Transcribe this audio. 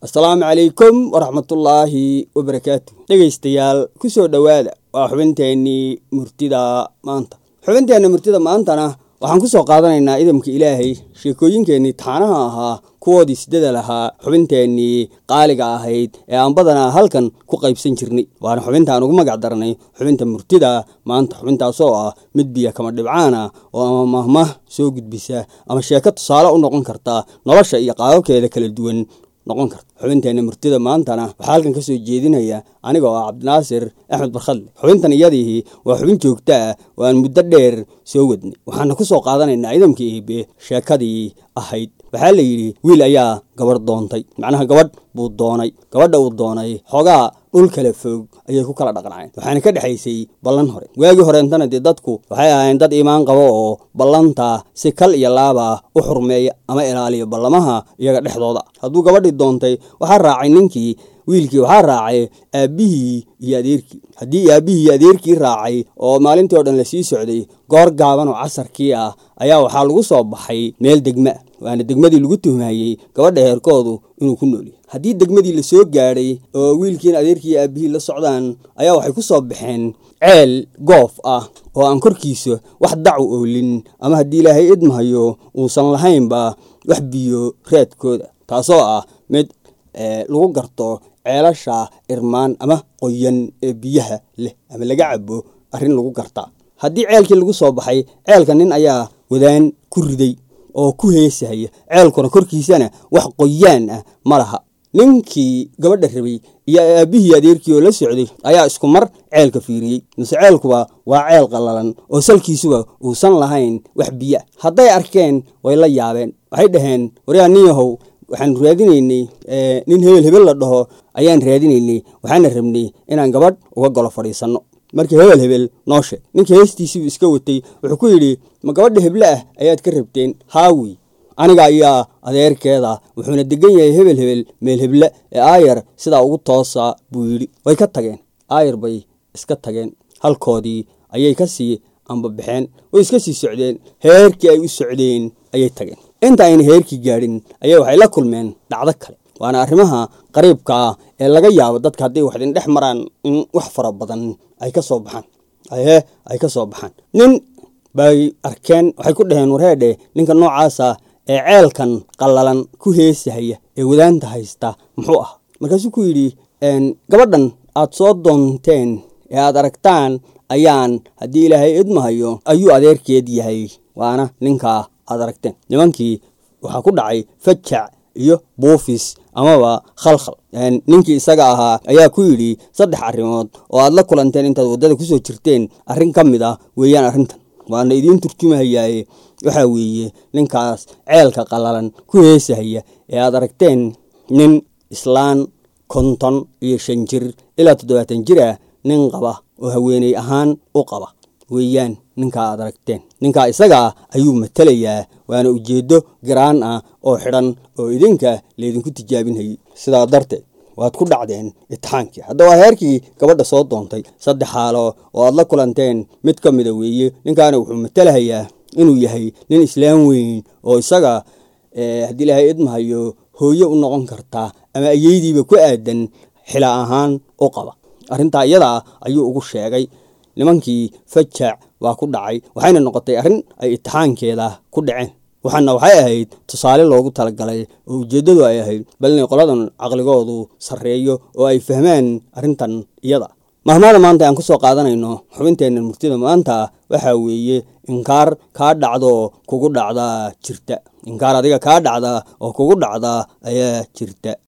assalaamu calaykum waraxmatullaahi wabarakaatu dhegaystayaal ku soo dhowaada waa xubinteennii murtida maanta xubinteenna murtida maantana waxaan ku soo qaadanaynaa idamka ilaahay sheekooyinkeennii taanaha ahaa kuwoodii siddada lahaa xubinteennii qaaliga ahayd ee aan badanaa halkan ku qaybsan jirnay waana xubintaan ugu magac darnay xubinta murtida maanta xubintaasoo ah mid biyo kama dhibcaan ah oo ama mahmah soo gudbisa ama sheeko tusaale u noqon karta nolosha iyo qaababkeeda kala duwan noqon karta xubinteenna murtida maantana waxaa halkan ka soo jeedinaya aniga oo ah cabdinaasir axmed barkhadle xubintan iyadii waa xubin joogta ah oo aan muddo dheer soo wadnay waxaana ku soo qaadanaynaa ciidamkii iibe sheekadii ahayd waxaa la yidhi wiil ayaa gabadh doontay macnaha gabadh buu doonay gabadha uu doonay xoogaa dhul kala foog ayay ku kala dhaqnaceen waxaana ka dhexaysay ballan hore waagii horeentana dee dadku waxay ahaayeen dad iimaan qabo oo ballanta si kal iyo laaba u xurmeeya ama ilaaliya ballamaha iyaga dhexdooda hadduu gabadhii doontay waxaa raacay ninkii wiilkii waxaa raacay aabbihii iyo adeerkii haddii aabbihii iyo adeerkii raacay oo maalintii oo dhan la sii socday goor gaaban oo casarkii ah ayaa waxaa lagu soo baxay meel degma ah waana degmadii lagu tuhmayey gabadha heerkoodu inuu ku noolyahy haddii degmadii la soo gaadhay oo wiilkiina adeerkii iyo aabbihii la socdaan ayaa waxay ku soo baxeen ceel goof ah oo aan korkiisa wax dacu oolin ama haddii ilaahay idmahayo uusan lahaynba wax biyo raadkooda taasoo ah mid lagu garto ceelasha irmaan ama qoyan ee biyaha leh ama laga cabo arrin lagu gartaa haddii ceelkii lagu soo baxay ceelka nin ayaa wadaan ku riday oo ku heesahaya ceelkuna korkiisana wax qoyaan ah ma laha ninkii gabadha rabay iyo aabbihii adeerkii oo la socday ayaa isku mar ceelka fiiriyey mase ceelkuba waa ceel qallalan oo salkiisuba uusan lahayn wax biyo ah hadday arkeen way la yaabeen waxay dhaheen waryaa nin yahow waxaan raadinaynay nin hebel hebel la dhaho ayaan raadinaynay waxaana rabnay inaan gabadh uga golo fadhiisanno markii hebel hebel noo sheeg ninkii heestiisiibuu iska watay wuxuu ku yidhi ma gabadha heble ah ayaad ka rabteen haawi aniga ayaa adeerkeeda wuxuuna degan yahay hebel hebel meel heble ee aayar sidaa ugu toosa buu yidhi way ka tageen aayar bay iska tageen halkoodii ayay ka sii ambabaxeen way iska sii socdeen heerkii ay u socdeen ayay tageen inta ayna heerkii gaadhin ayaa waxay la kulmeen dhacdo kale waana arrimaha qariibka ah ee laga yaabo dadka hadday wax idin dhex maraan in wax fara badan ay ka soo baxaan ahe ay ka soo baxaan nin bay arkeen waxay ku dhaheen warheedhe ninka noocaasa ee ceelkan qallalan ku heesahaya ee wadaanta haysta muxuu ah markaasuu ku yidhi gabadhan aad soo doonteen ee aad aragtaan ayaan haddii ilaahay idmahayo ayuu adeerkeed yahay waana ninkaa aad aragteen nimankii waxaa ku dhacay fajac iyo buufis amaba khalkhal ninkii isaga ahaa ayaa ku yidhi saddex arrimood oo aad la kulanteen intaad waddada kusoo jirteen arrin ka mid ah weeyaan arrintan waana idiin turjumahayaaye waxaa weeye ninkaas ceelka qallalan ku heesahaya ee aad aragteen nin islaan konton iyo shan jir ilaa toddobaatan jir ah nin qaba oo haweeney ahaan u qaba weeyaan ninkaa aad aragteen ninkaa isagaa ayuu matelayaa waana ujeeddo garaan ah oo xidhan oo idinka laydinku tijaabinhayey sidaa darteed waad ku dhacdeen itixaankii hadda waa heerkii gabadha soo doontay saddex xaalo oo aad la kulanteen mid ka mida weeye ninkaana wuxuu matelahayaa inuu yahay nin islaam weyn oo isaga haddii ilaahay idmahayo hooye u noqon kartaa ama ayeydiiba ku aadan xila ahaan u qaba arrintaa iyadaa ayuu ugu sheegay nimankii fajac waa ku dhacay waxayna noqotay arrin ay itixaankeeda ku dhaceen waxaana waxay ahayd tusaale loogu talagalay oo ujeeddadu ay ahayd bal inay qoladan caqligoodu sarreeyo oo ay fahmaan arrintan iyada mahmaada maanta aan ku soo qaadanayno xubinteenna murtida maanta waxaa weeye inkaar kaa dhacdo kugu dhacdaa jirta inkaar adiga kaa dhacda oo kugu dhacda ayaa jirta